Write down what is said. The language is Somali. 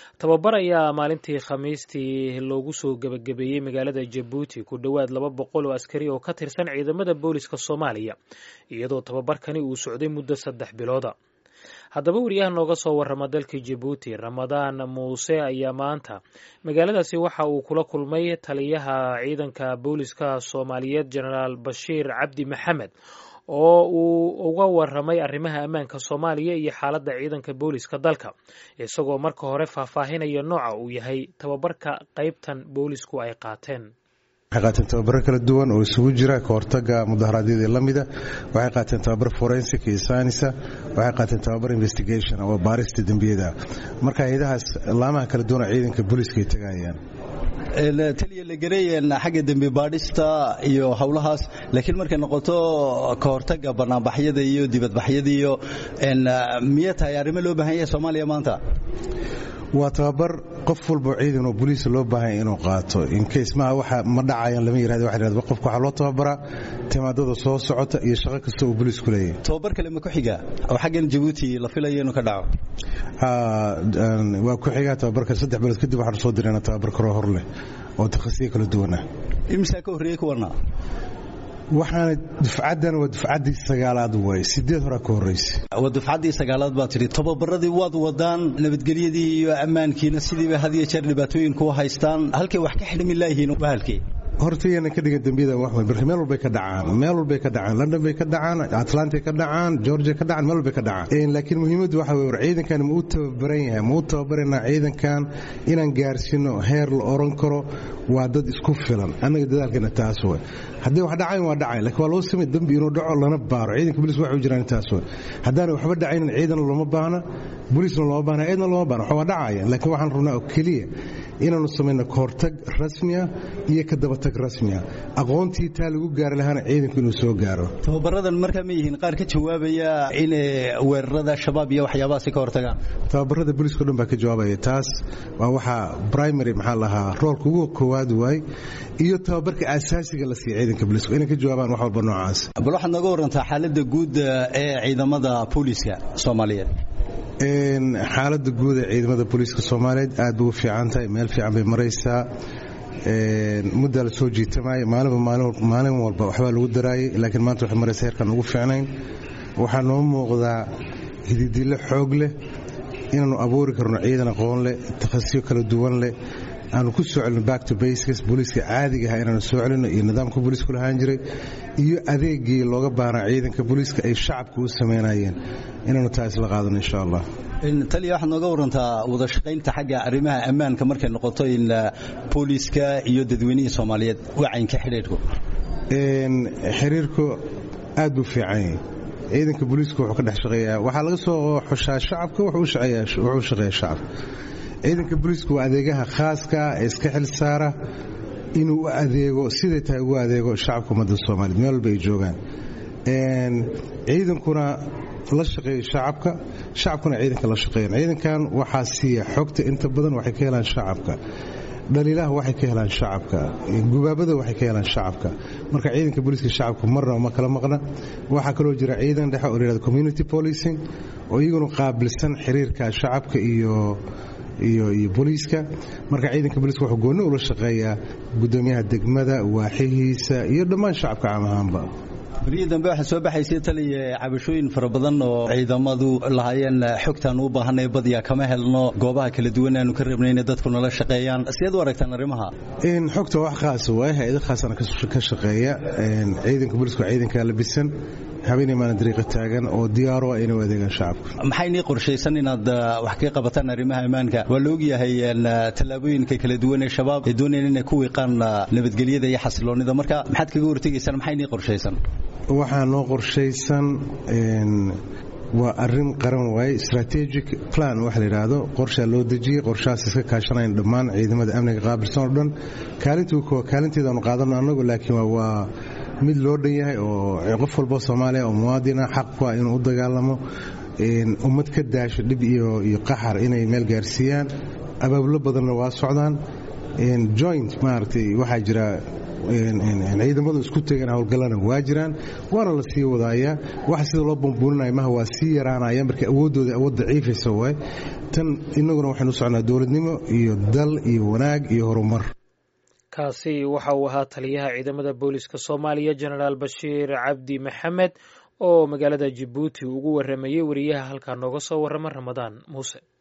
tababar ayaa maalintii khamiistii loogu soo gebagabeeyey magaalada jabuuti ku dhowaad laba boqol oo askari oo ka tirsan ciidamada booliska soomaaliya iyadoo tababarkani uu socday muddo saddex bilooda haddaba wariyaha nooga soo warrama dalka jabuuti ramadaan muuse ayaa maanta magaaladaasi waxa uu kula kulmay taliyaha ciidanka booliska soomaaliyeed jenaraal bashiir cabdi maxamed oo uu uga waramay arrimaha ammaanka soomaaliya iyo xaaladda ciidanka booliska dalka isagoo marka hore faahfaahinaya nooca uu yahay tababarka qaybtan boolisku ay qaateen waxay qaateen tababaro kala duwan oo isugu jira ka hortaga mudaharaadyadii la mida waxay qaateen tababar forensic iyo saynisa waxay qaateen tababar investigation oo baarista dembiyada marka hay-adahaas laamaha kala duwan oo ciidanka booliiska ay tagayaan taliya la gareeyeen xagga dembi baadhista iyo howlahaas laakiin markay noqoto ka hortaga banaanbaxyada iyo dibadbaxyada iyo miya tahay arrimo loo baahan yahay soomaaliya maanta waa tababar qof walbo ciidan oo boliis loo baahanya inuu qaato incase maha waxa ma dhacayaan lama yirahdo waxa yirahdo qofka waxaa loo tababaraa timaadada soo socota iyo shaqo kasta uu boliisku leeyahay tababar kale ma ku xiga oo xaggan jabuuti la filayo inuu ka dhaco waa ku xigaa tababarka saddex bilood kadib waxaanu soo dirayna tababar kaloo hor leh oo takhasiyo kala duwan ah imsaa ka horreeyey kuwana waxaana dufcaddan waa dufcaddii sagaalaad waay sideed horaa ka horraysa waa dufcaddii sagaalaad baa tidhi tababaradii waad wadaan nabadgelyadii iyo ammaankiina sidiiba had iyo jeer dhibaatooyin kuwa haystaan halkay wax ka xidhmi laayihiin waa halkee horta iyana ka dhigan dembiyada wax weyn marka meel walbay ka dhacaan meel walbay ka dhacaan london bay ka dhacaan atlanta ka dhacaan georgia ka dhacaan meel walbay ka dhacaan laakiin muhiimaddu waxa weye war ciidankan ma u tababaran yahay ma u tababaranaa ciidankan inaan gaarsiino heer la oran karo waa dad isku filan annaga dadaalkeena taas way haddii wax dhacayn waa dhacayn lakiin waa loo samay dembi inuu dhaco lana baaro ciidanka bolis waxay u jiraan taas way haddaana waxba dhacaynin ciidan looma baahna bolisna looma baahna ciidna looma baahna waxaa waa dhacaya laakiin waxaan rabnaa oo keliya inaanu samayno kahortag rasmiya iyo ka dabatag rasmiya aqoontii taa lagu gaari lahaana ciidanku inuu soo gaaro tababaradan markaa ma yihiin qaar ka jawaabaya inay weerarada shabaab iyo waxyaabahaasi ka hortagaan tababarada booliska o dhan baa ka jawaabaya taas waa waxaa primary maxaa lahaa roolka ugu koowaad waay iyo tababarka asaasiga la siiya ciidanka booliska inay ka jawaabaan wax walba noocaas bal waxaad nooga warantaa xaaladda guud ee ciidamada booliska soomaaliyeed xaaladda guud ee ciidamada booliiska soomaaliyeed aad bay u fiican tahay meel fiican bay maraysaa muddaa la soo jiitamaya maalinba maalin walba waxbaa lagu daraayay laakiin maanta waxay maraysa heerkaan ugu fiicnayn waxaa noo muuqdaa hididilo xoog leh inaannu abuuri karno ciidan aqoon leh takhasiyo kala duwan leh aanu ku soo celino back to bases booliiska caadiga aha inaanu soo celino iyo nidaamka booliisku lahaan jiray iyo adeegii looga baahnaa ciidanka booliiska ay shacabka u samaynayeen inaanu taa isla qaadano insha allah taliya waxaad nooga warantaa wada shaqaynta xagga arrimaha ammaanka markay noqoto in booliiska iyo dadweynihii soomaaliyeed wacaynka xidhiidhku xiriirku aad buu fiican yahay ciidanka booliiska wuxuu ka dhex shaqeeyaa waxaa laga soo xushaa shacabka wuxuu shaqeeyaa shacabka ciidanka booliisku waa adeegaha khaaska ee iska xil saara inuu u adeego siday tahay ugu adeego shacabka ummadda soomaliya meel walba ay joogaan ciidankuna la shaqeeya shacabka shacabkuna ciidanka la shaqeeyan ciidankan waxaa siiya xogta inta badan waxay ka helaan shacabka dhaliilaha waxay ka helaan shacabka gubaabada waxay ka helaan shacabka marka ciidanka booliiska shacabka marna ma kala maqna waxaa kaloo jira ciidan dhexe oo layihahdo community policing oo iyaguna qaabilsan xiriirka shacabka iyo iyo iyo booliiska marka ciidanka booliiska wuxuu goonni ula shaqeeyaa guddoomiyaha degmada waaxihiisa iyo dhammaan shacabka caam ahaanba berihii dambe waxaa soo baxaysay taliya cabashooyin fara badan oo ciidamadu lahaayeen xogtaan u baahanay badiyaa kama helno goobaha kala duwan aanu ka rabnay inay dadku nala shaqeeyaan sideed u aragtaan arrimaha xogta wax khaasa waay hay-ado khaasana ka shaqeeya ciidanka booliiska waa ciidankaa labisan habeenay maalin dariiqa taagan oo diyaaro ah inay u adeegaan shacabka maxay nii qorshaysan inaad wax ka qabataan arrimaha ammaanka waa la ogyahay tallaabooyinka kala duwan ee shabaab ay doonayaan inay ku wiiqaan nabadgelyada iyo xasiloonnida marka maxaad kaga hortegaysaan maxay nii qorshaysan waxaa noo qorshaysan waa arin qaran waaye strategic plan waxa la yidhaahdo qorshaa loo dejiyey qorshahaas iska kaashanayn dhammaan ciidamada amniga qaabilsan oo dhan kaalinteedaanu qaadano annagu laakiin waa mid loo dhan yahay oo qof walbo soomaaliya oo muwaadina xaq ku ah inuu u dagaalamo ummad ka daasho dhib iyo qaxar inay meel gaarsiiyaan abaabulo badanna waa socdaan joint maaragtay waxaa jira ciidamadu isku tegeen howlgallana waa jiraan waana la sii wadaaya waxa sida loo bambuuninaya maha waa sii yaraanaya marka awooddooda awood daciifaysa waay tan innaguna waxaynu socnaa dowladnimo iyo dal iyo wanaag iyo horumar kaasi waxa uu ahaa taliyaha ciidamada booliska soomaaliya jenaraal bashiir cabdi maxamed oo magaalada jabuuti ugu waramayey wariyaha halkaa nooga soo warrama ramadaan muuse